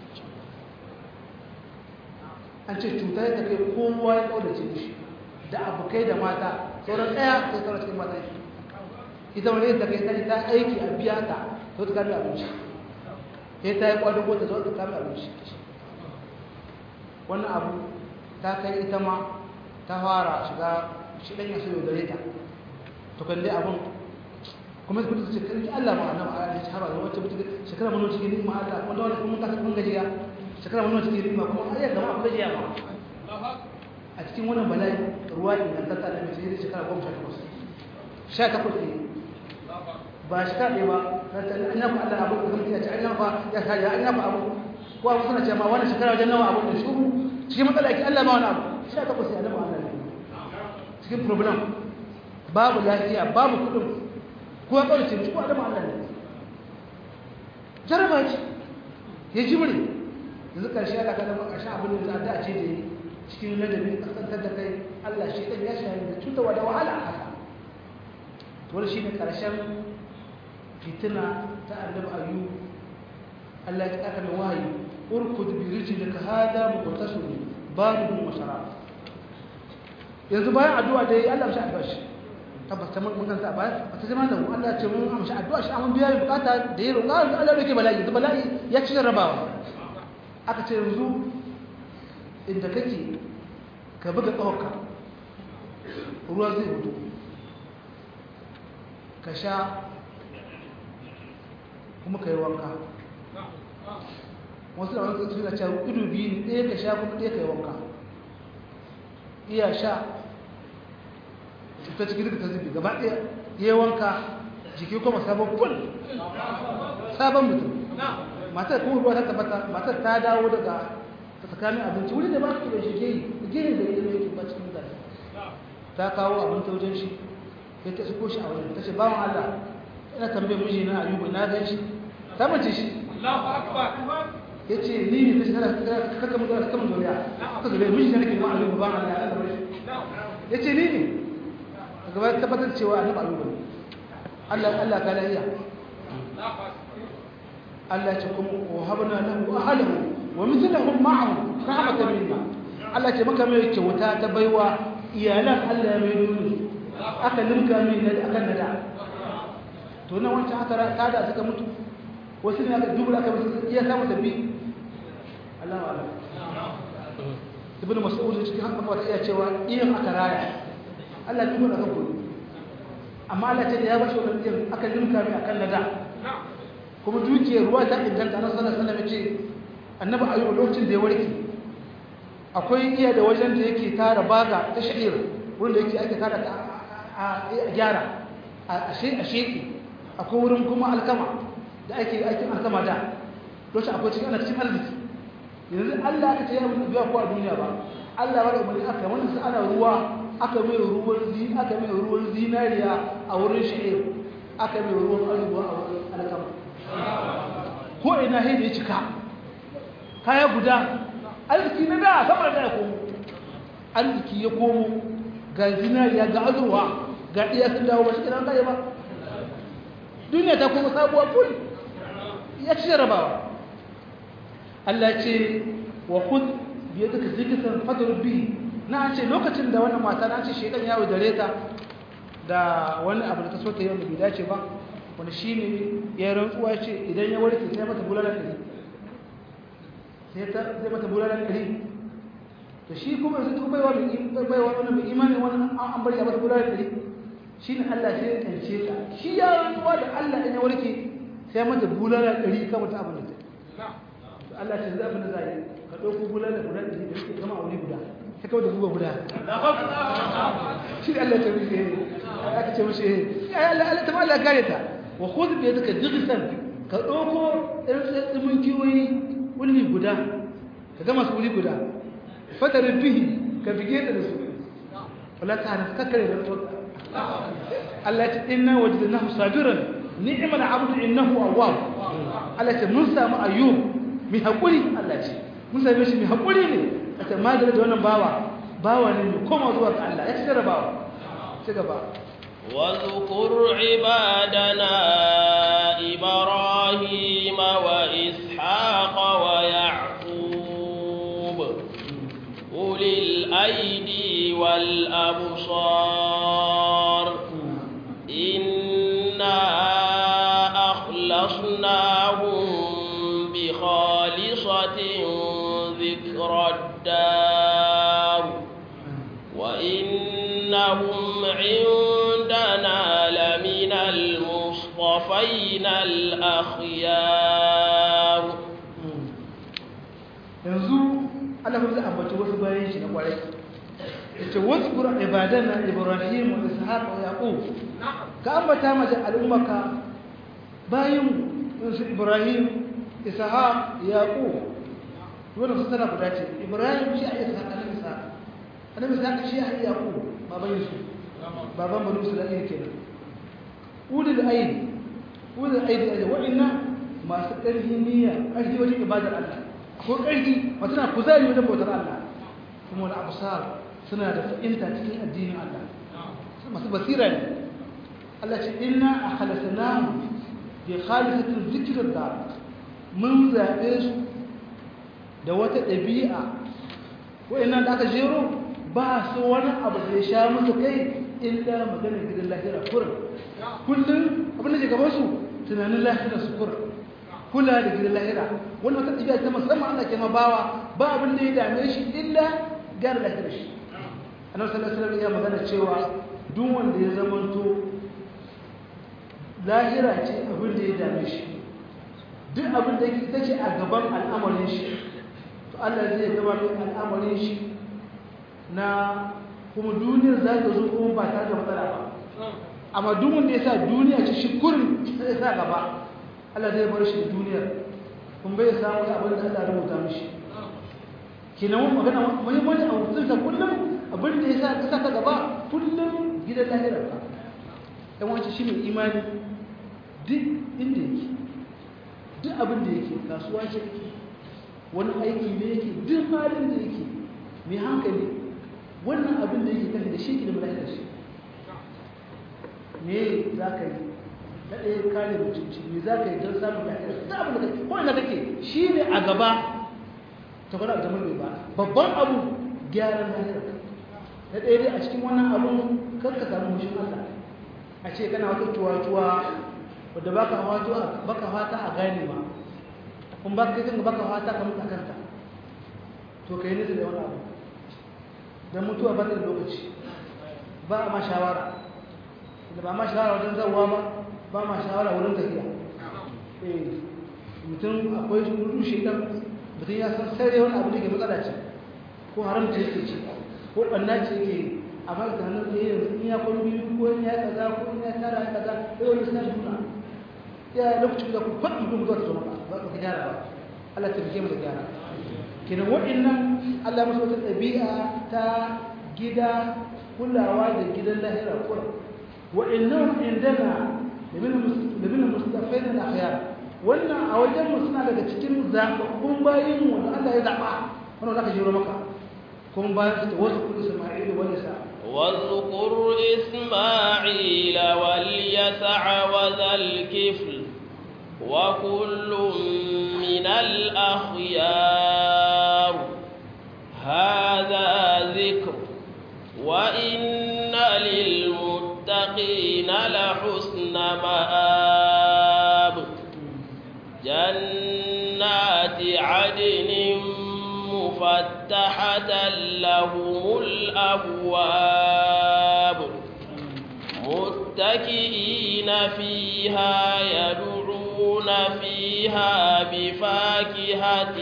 an ce cuta ya kai kowa ya ƙaunace shi da abokai da mata sauran ɗaya sai sauran cikin mata shi ita wani ta kai ta ta aiki a biya ta to ta kame abinci sai ta yi ƙwadon ta zo ta kame abinci wannan abu ta kai ita ma ta fara shiga shi ɗan yasu yau gare ta to kan dai abin kuma su kudu su ce kan Allah ma annabi Allah ya shahara da wacce mutum shekara mun cikin ni'ima Allah kuma da wani kuma kasa kun gajiya shekara mun cikin ni'ima kuma ayyar da ma abu gajiya ma a cikin wannan bala'i ruwa ingantata da mace da shekara goma sha takwas sha takwas ne ba shekara ɗaya ba na ta an yafa Allah abu da kuma ya ce an yafa ya sa ya an yafa abu ko abu suna ce ma wannan shekara wajen nawa abu da shuru cikin matsala yake Allah ma wani abu sha takwas ya annabi Allah ne cikin problem babu lafiya babu kuɗin ko ya ƙaurace mishi ko adam Allah ne jaraba ce ya ji mure yanzu ƙarshe aka kada ƙarshen abin da za a ce da yi cikin ladabi kasantar da kai Allah shi ɗan ya shahi da cutarwa da wahala a haka wani shi ne ƙarshen fitina ta annabi ayu Allah ya aka mai wahayi urkud bi rijlika hada muqtasim baridun wa sharab yanzu bayan addu'a da yi Allah shi addu'a shi tabbas ta mun kanta ba ta zama da Allah ya ce mun amshi addu'a shi amma biya bukata da yi roƙa Allah yake bala'i yanzu bala'i ya ci rabawa aka ce yanzu inda kake ka buga ƙawarka ruwa zai hudu ka sha kuma ka yi wanka wasu da wani suna cewa ido biyu ne ɗaya ka sha kuma ɗaya ka yi wanka iya sha cuta cikin duka ta zubi gaba ɗaya ya yi wanka jiki kuma sabon kul sabon mutum matar kuma ruwa ta tabbata matar ta dawo daga ta tsakanin abinci wuri da ba su da shi geyi geyi da ilimin yake ba cikin mutane ta kawo abinci wajen shi sai ta shigo shi a wajen ta ce bawan Allah ina tambayar miji na ayubu na gan shi ta mace shi ya ce ni ne ta shekara kaka mu zara kama zuriya ta zuriya miji na nake ma ayubu bawan Allah ya zama shi ya ce ni ne a gaba tabbatar cewa annabi ayubu ne Allah Allah ka lahiya Allah ya ce kuma wa habna lahu ahlahu wa mithlahum ma'ahu rahmatan minna Allah ce maka mai kyauta ta baiwa iyalan Allah ya mai dole aka limka mai na akan nada to nan wancan aka ta da suka mutu wasu ne aka dubula aka musu iya samu tabi Allah wa Allah ibnu mas'ud cikin haka fata iya cewa iyan aka raya Allah dubula aka gudu amma Allah ce da ya bashi wannan iyan aka limka mai akan nada kuma dukiyar ruwa ta inganta na sallallahu alaihi wasallam ce annabi ayyuba lokacin da ya warke akwai iya da wajen da yake tara baga ta sha'ir wurin da yake ake tara a gyara a sheki akwai wurin kuma alkama da ake aikin alkama da lokacin akwai cikin ana cikin arziki yanzu allah aka ce ya mutu biya ko a duniya ba allah ba da umarni aka wani su ana ruwa aka mai ruwan zi aka mai ruwan zinariya a wurin sha'ir aka mai ruwan arziki a wurin alkama ko ina sai da ya cika kaya guda arziki na da sama da ya komo arziki ya komo ga zinariya ga azurwa ga iya sun dawo ba shi kiran kaya ba duniya ta kuma sabuwa kul ya ci jarabawa Allah ce wa khud bi yadika zikran fadrub bi na ce lokacin da wannan mata na ce shedan ya wadare ta da wani abu da ta so ta yi wanda bai dace ba wani shine ya rantsuwa ce idan ya warke sai mata bulala ɗari sai ta zai mata bulala ɗari to shi kuma yanzu duk baiwa mai baiwa wani mai imani wani an bari a mata bulala ɗari shi ne Allah sai ya ƙarshe ta shi ya rantsuwa da Allah in ya warke sai ya mata bulala ɗari kan wata abin da ta Allah ce za mu da zai ka ɗauko bulala guda ɗari da suke gama a wuri guda sai kawai da buga guda shi ne Allah ya ce mishi aka ce mishi ya Allah Allah ta ma Allah kare ta wa khudh bi yadika jighsan ka ɗauko ɗan tsimin kiwoyi wuli guda ka gama su wuli guda fatar bihi ka bige da su wala ta hana kakkare da tsotsa Allah ce inna wajadnahu sabiran ni'mal abdu innahu awwab Allah ce mun samu ayyub mi hakuri Allah ce mun same shi mi hakuri ne ata madara da wannan bawa bawa ne mai koma zuwa ga Allah ya ci bawa ci gaba واذكر عبادنا إبراهيم وإسحاق ويعقوب أولي الأيدي والأبصار إنا أخلصناهم بخالصة ذكر الدار وإنهم عندنا لمن المصطفين الأخيار yanzu Allah zai ambaci wasu bayan shi na kwarai yace wasu qura ibadana ibrahim wa ishaq wa yaqub ka ambata mace al'ummaka bayan su ibrahim ishaq yaqub wannan su tana guda ce ibrahim shi a ishaq annabi ishaq annabi ishaq shi a yaqub baban yusuf baban banu sulaiman kenan ulul ayn ulul ayn da wa'inna masu ƙarfi niyya ƙarfi wajen ibadar Allah ko ƙarfi masu na kuzari wajen bautar Allah kuma wani abusar suna da fahimta cikin addinin Allah masu basira ne Allah ce inna a halasana bi khalisatin zikirar da mun zaɓe su da wata ɗabi'a wa'annan da aka jero ba su wani abu da ya sha musu kai illa maganar gidan lahira kurin kullum abin da ke gabansu tunanin lahira su kurin kula da gidan lahira wani wata ɗabi'a ta musamman Allah ke bawa ba abin da ya dame shi illa gyara lahirar shi annabi sallallahu alaihi wasallam ya magana cewa duk wanda ya zamanto lahira ce abin da ya dame shi duk abin da ita ce a gaban al'amarin shi to Allah zai gaba mai al'amarin shi na kuma duniyar za ta zo kuma ba tare da matsala ba amma duk wanda ya sa duniya ce shi kurin sai sa gaba Allah zai bar shi duniyar kun bai samu abin da Allah rubuta mishi kenan wani magana muhimmanci a wutunsa kullum abin da ya sa ka saka gaba kullum gidan lahirar ka ɗan wancan shi mai imani duk inda yake duk abin da yake kasuwa ce yake wani aiki ne yake duk halin da yake mai hankali wannan abin da yake kan da shi ke da malaikar shi me za ka yi na ɗaya kare mutunci me za ka yi don samun lafiya ta abin da kake ko ina kake shi ne a gaba ta kwada da mai ba babban abu gyaran lafiya na ɗaya dai a cikin wannan abun kar ka samu mushin Allah a ce kana wata tuwa-tuwa wadda baka fata baka fata a gane ma kun ba ka kai baka fata ka mutu kanta to kai nisa da wani abu dan mutuwa ba ta da lokaci ba a ma shawara da ba ma shawara wajen zawwa ba ba ma shawara wurin tafiya eh mutum akwai rudu shedan mutum ya san sai wani abu da ke matsala ce ko haramta yake ce ko ɓanna ce yake a ba ta hannun da yanzu in ya kwan biyu ko in ya kaza ko in ya tara kaza sai wani sa juna ya lokacin da ku faɗi mutum zuwa ta zama ba ka gyara ba Allah ta bige mu da gyara kenan waɗannan Allah masu wata ɗabi'a ta gida kulawa da gidan lahira kura waɗannan indana da bin mustafai na akhyar wannan a wajen mu suna daga cikin zaɓaɓɓun bayin mu wanda Allah ya zaɓa wannan zaka jiro maka kuma bayan su wasu kudu Isma'il wani sa واذكر إسماعيل واليسع وذا الكفل وكل من الأخيار هذا ذكر وإن للمتقين لحسن مآب جنات عدن مفتحة لهم الأبواب متكئين فيها يدعون فيها بفاكهة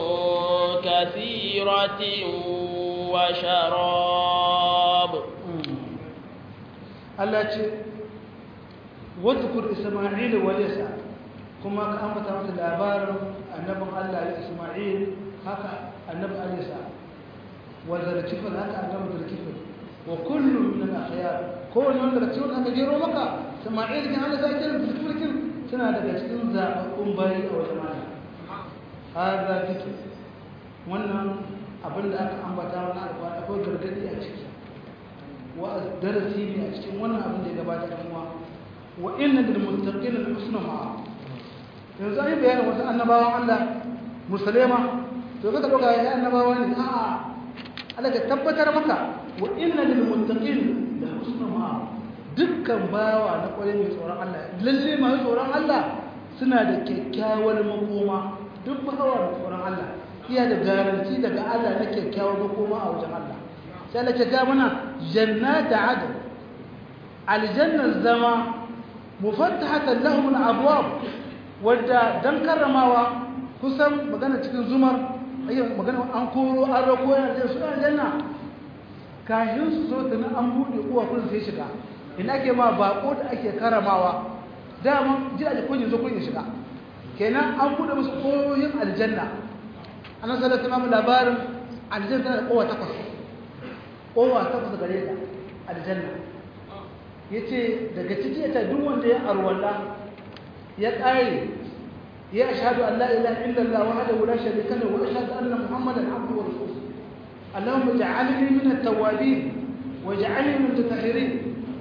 كثيرة وشراب Allah ce wadkur Isma'il wa Isa kuma ka ambata masa labarin annabin Allah Isma'il haka annabi Isa wa zarkifin haka annabi zarkifin wa kullu min al-akhyar ko ne wanda cikin aka jero maka Isma'il kin Allah sai kiran zarkifin suna daga cikin zababbun bayi a wajen Allah hada zikir wannan abin da aka ambata wannan alƙawari akwai gargadi a ciki wa darasi ne a cikin wannan abin da ya gabata da kuma wa inna lil muttaqin al husna ma'a yanzu ai bayanin wasu annabawan Allah musulma to kaga doka ya annabawa ne a Allah ka tabbatar maka wa inna lil muttaqin la husna ma'a dukkan bawa na kwarai mai tsoron Allah lalle mai tsoron Allah suna da kyakkyawar makoma duk bawa mai tsoron Allah iya da garanti daga Allah na kyakkyawar makoma a wajen Allah sai Allah ta mana jannata adn aljannar zama mufattahatan lahum alabwab wadda dan karramawa kusan magana cikin zumar ayyuka magana an koro an rako yana da su aljanna kahin su zo tana an bude uwa kun sai shiga ina ke ma bako da ake karramawa dama ji a kun zo kun shiga kenan an bude musu koyoyin aljanna annabi sallallahu alaihi wasallam labarin aljanna tana da kowa takwas kowa takwas gare ta aljanna yace daga ciki ta duk wanda ya arwalla ya kare ya ashhadu an la ilaha illa allah wahdahu la sharika lahu wa ashhadu anna muhammadan abduhu wa rasuluhu allahumma ij'alni min at-tawwabin waj'alni min at-tahirin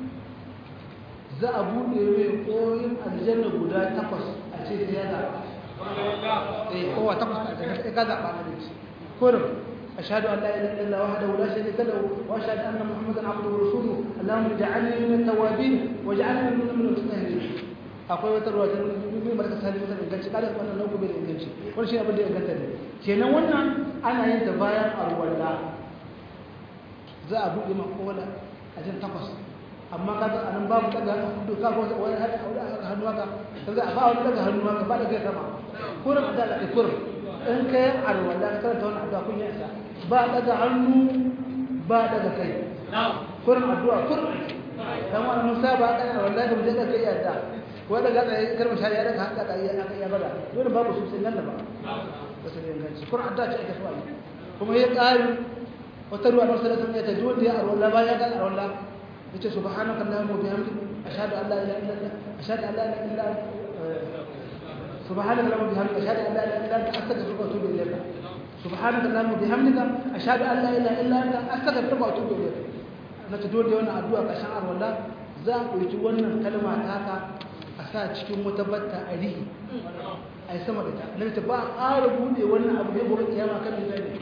za a bude mai koyin aljanna guda takwas a ce sai ya zaɓa eh kowa takwas a aljanna ka zaɓa na dace kurum أشهد أن لا إله إلا الله وحده لا شريك له وأشهد أن محمدا عبده ورسوله اللهم اجعلني من التوابين واجعلني من من المتطهرين akwai wata ruwa ta nufin barka sali wata inganci kada wannan nauku bai inganci wani shi abin da ya inganta ne kenan wannan ana yin ta bayan arwalla za a buɗe ma kowane a jin takwas amma ka ga anan babu daga hudu ka ga wani hannu haka ka za a ba wani daga hannu haka ba da kai sama kurin da da kurin in kai arwalla ka karanta wannan addu'a kun yi isa ba daga hannu ba daga kai kurin addu'a kurin dan wani musa ba daga wallahi mu je da kai yadda ko daga tsaye karma shari ya daga haka tsaye aka iya bada dole babu su sai nan da ba ba su da inganci kurin addu'a ce ake so a yi kuma ya ƙari wata ruwa na wasu da ta dole ya arwalla ba ya ga arwalla yace subhanaka allahumma wa bihamdika ashhadu an la ilaha illa anta ashhadu an la ilaha illa anta subhanaka allahumma wa bihamdika ashhadu an la ilaha illa anta astaghfiruka wa atubu ilayk subhanaka allahumma wa bihamdika ashhadu an la ilaha illa anta astaghfiruka wa atubu ilayk na ta dole wannan addu'a kashin arwalla za a ɗauki wannan kalma taka a sa cikin wata batta a rihi a yi sama da ta nan ta ba a ƙara buɗe wannan abu ne gobe kiyama kan da zai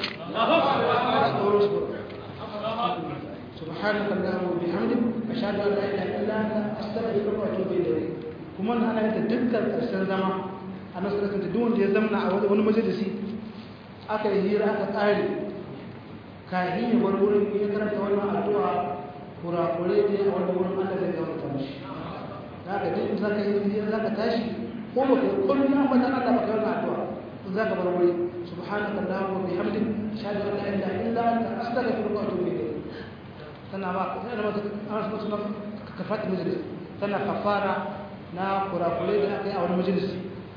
سبحانك اللهم وبحمدك اشهد ان لا اله الا انت استغفرك واتوب اليك kuma na ana yadda dukkan ƙarshen zama a nasu da duk wanda ya zamna a wani majalisi aka yi hira aka ƙare kahin ya bar wurin ya karanta wannan addu'a kurakure ne a wani wurin Allah zai gama ta mishi za ka ji za ka yi hira za ka tashi ko ba ka kullum ya ambata Allah ba ka yi wannan addu'a za ka bar wuri subhanaka allahumma wa bihamdik ashhadu an la ilaha illa anta astaghfiruka wa atubu ilayk tana ba tana ba ana so suna kafat majalis tana kafara na kurakure da aka yi a wani majalis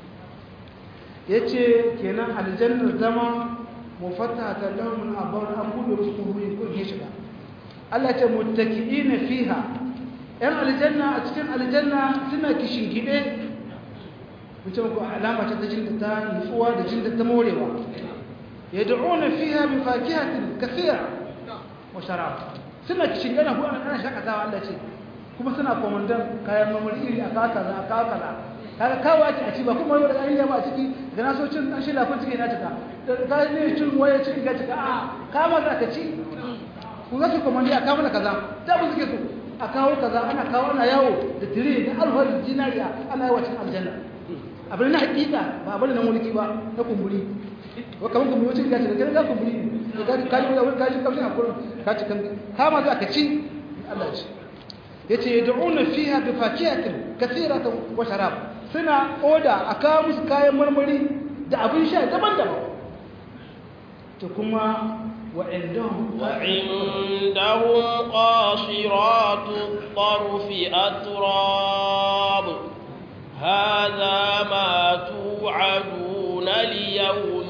yace kenan aljannar zama mufattata lahum abawar an buɗe musu kuhuri ko ke shiga Allah ce muttaki'ina fiha yan aljanna a cikin aljanna suna kishin gide mutum ko alama ta jin da ta nutsuwa da jin da ta morewa yad'una fiha bi fakihatin kathira wa sharab suna kishin gana ko ana shakatawa Allah ce kuma suna komandan kayan mamari iri a kaka za a kaka za kaga kawo ake a ci ba kuma wanda an yaba a ciki ga na so cin dan shi lafin ciki na cika da ka ne cin waye ciki ga cika a kama za ka ci ku za su komandi a kawo da kaza da bu suke so a kawo kaza ana kawo ana yawo da tire da alfar dinariya ana yawo cikin aljanna abin na hakika ba abin na mulki ba na kumburi wa kaman kumburi wacce ga ta ga kumburi ne ka ka ji wani kaji kamshin akwai ka ci kan kama za ka ci Allah ci yace yad'una fiha bi fakihatin kathiratan wa sharab suna oda aka musu kayan marmari da abin sha daban-daban to kuma وعندهم وعندهم قاصرات الطرف أتراب هذا ما توعدون ليوم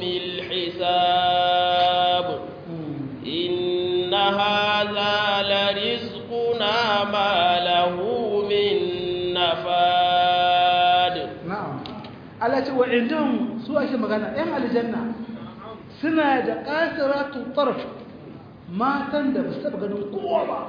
الحساب إن هذا لرزقنا ما له من نفاد نعم التي وعندهم سوى شيء مغانا ام الجنه suna da ƙasiratu tarf matan da ba su taɓa ganin kowa ba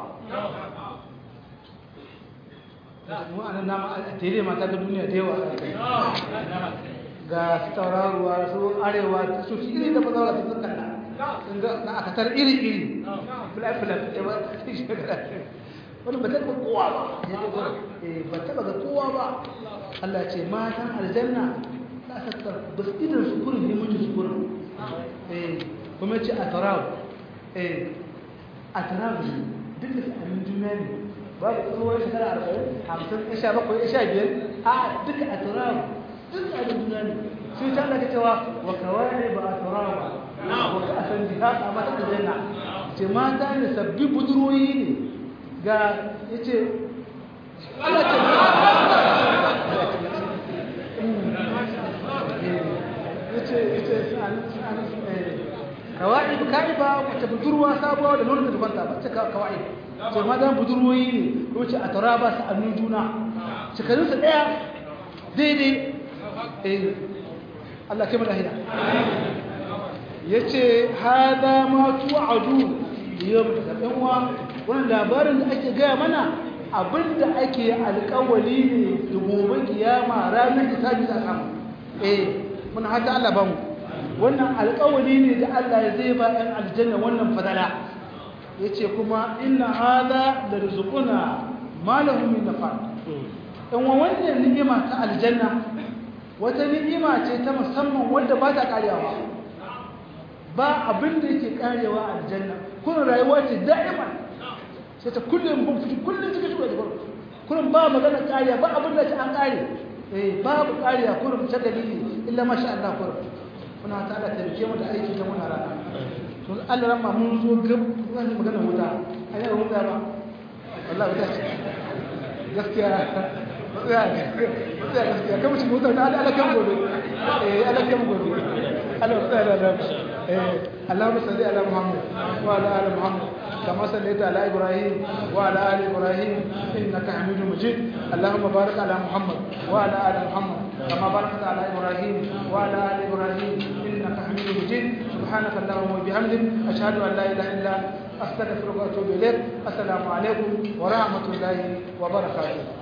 wa'annan nama a tere mata ga duniya da yawa ga su tauraruwa su arewa ta su iri da fasaura su suka na aka tar iri iri filafilaf wani ba taɓa kowa ba ba taɓa ga kowa ba Allah ce matan aljanna ta sakar ba su idan su kurin ne mutu su kurin kuma ce a tarawu a tarawu duk da sa'anin juna ne ba da tsohon shekara arba'in hamsin ya sha bakwai ya sha biyar a duka a tarawu duk sa'anin juna ne sai ta daga cewa wa kawai ba a tarawu ba wa ka a san jiha a mata da janna ce mata ne sabbi budurwoyi ne ga ya ce Allah ce yace kawai kai ba wata budurwa sabuwa da nonon da kwanta ba ce kawai ce ma dan budurwoyi ne ko ce a tara ba su annu juna shekarun su daya daidai eh Allah kai mana hina yace hada ma tu'adu yau da dan uwa wannan labarin da ake gaya mana abinda ake alƙawali ne da gobe kiyama ranar hisabi za a samu eh muna hata Allah ba mu wannan alƙawari ne da Allah zai ba ɗan aljanna wannan fadala yace kuma inna hadha la rizquna ma lahu min nafad dan wannan ni'ima ta aljanna wata ni'ima ce ta musamman wanda ba ta karewa ba abin da yake karewa aljanna kun rayuwa ce da'iman sai ta kullum mun fiti kullum cikin shi da kullum ba magana kariya ba abin da ta an kare eh babu kariya kullum ta dalili illa masha Allah kullum muna ta Allah taimake mu da aiki ta muna rana to Allah ran ma mun zo gab zan yi magana wuta ai ba wuta ba wallahi wuta ce gaskiya gaskiya gaskiya kamar shi wuta da Allah kan gobe eh Allah kan gobe Allah tsaya da eh Allahumma salli ala Muhammad wa ala ali Muhammad كما صليت على إبراهيم وعلى آل إبراهيم إنك حميد مجيد اللهم بارك على محمد وعلى آل محمد كما باركت على إبراهيم وعلى آل إبراهيم إنك حميد مجيد سبحانك اللهم وبحمدك أشهد أن لا إله إلا أنت أستغفرك وأتوب إليك السلام عليكم ورحمة الله وبركاته